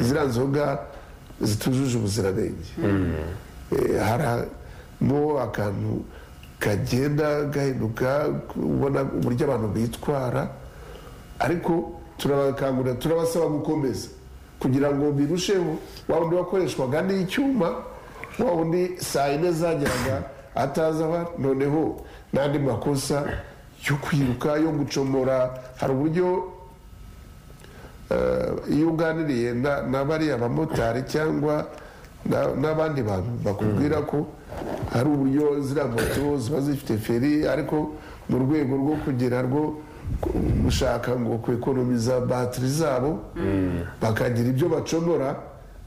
ziriya nzoga zitujuje ubuziranenge Eh, hari mo akantu kagenda gahinduka ubona uburyo abantu bitwara ariko turabakangurira turabasaba gukomeza kugira ngo birusheho wa wundi wakoreshwaga n'icyuma wa wundi saa yine zageraga ataza aba noneho n'andi makosa yo kwiruka yo gucomora hari uburyo Eh, iyo uganiriye na- na bariya bamotari cyangwa na- n'abandi bantu bakubwira ko hari uburyo ziriya moto ziba zifite feri ariko mu rwego rwo kugira rwo ku- gushaka ngo kwekonomiza batiri zabo bakagira ibyo bacomora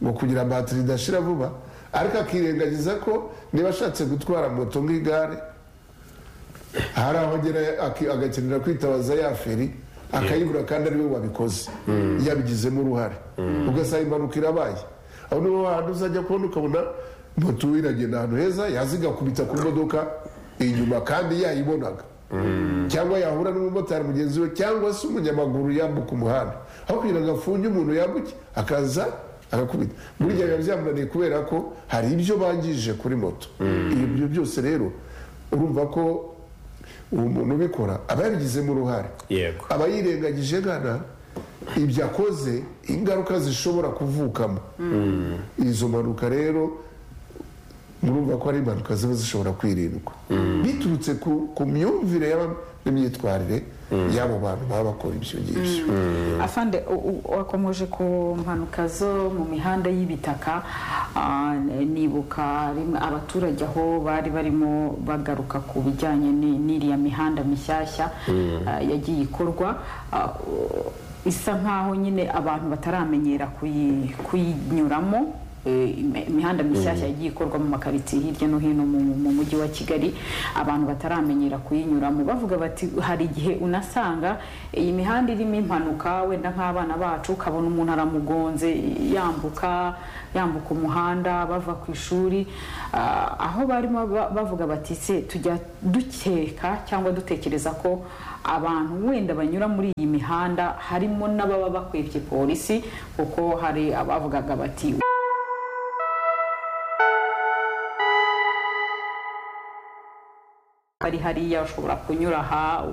ngo kugira batiri idashira vuba ariko akirengagiza ko niba ashatse gutwara moto nk'igare hari aho agera aki- agakenera kwitabaza ya feri akayibura kandi ariwe wabikoze yabigizemo uruhare ugasanga impanuka irabaye aho niho hantu uzajya kubona ukabona moto iragenda ahantu heza yazigakubita ku modoka inyuma kandi yayibonaga cyangwa yahura n'umumotari mugenzi we cyangwa se umunyamaguru yambuka umuhanda aho kugira ngo afunge umuntu yambuke akaza agakubita burya biba byamunaniye kubera ko hari ibyo bangije kuri moto ibyo byose rero urumva ko uwo muntu ubikora aba yabigizemo uruhare yego aba yirengagije gana ibyo akoze ingaruka zishobora kuvukamo izo mpanuka rero murumva ko ari impanuka ziba zishobora kwirindwa biturutse ku- ku myumvire y'aba- n'imyitwarire y'abo bantu baba bakora ibyo ngibyo afande u- u- wakomeje ku mpanuka zo mu mihanda y'ibitaka ah, nibuka rimwe abaturage aho bari barimo bagaruka ku bijyanye ni- n'iriya mihanda mishyashya ah, yagiye ikorwa ah, u- isa nk'aho nyine abantu bataramenyera kuyi- kuyinyuramo Eh, imi- imihanda mishyashya yagiye ikorwa mu makaritsiye hirya no hino mu mu mujyi wa kigali abantu bataramenyera kuyinyuramo bavuga bati hari igihe unasanga iyi mihanda irimo impanuka wenda nk'abana bacu ukabona umuntu aramugonze yambuka yambuka umuhanda bava ku ishuri Ah, aho barimo ba- bavuga bati se tujya dukeka cyangwa dutekereza ko abantu wenda banyura muri iyi mihanda harimo n'ababa bakwibye polisi kuko hari abavugaga bati ari hariya ushobora kunyura aha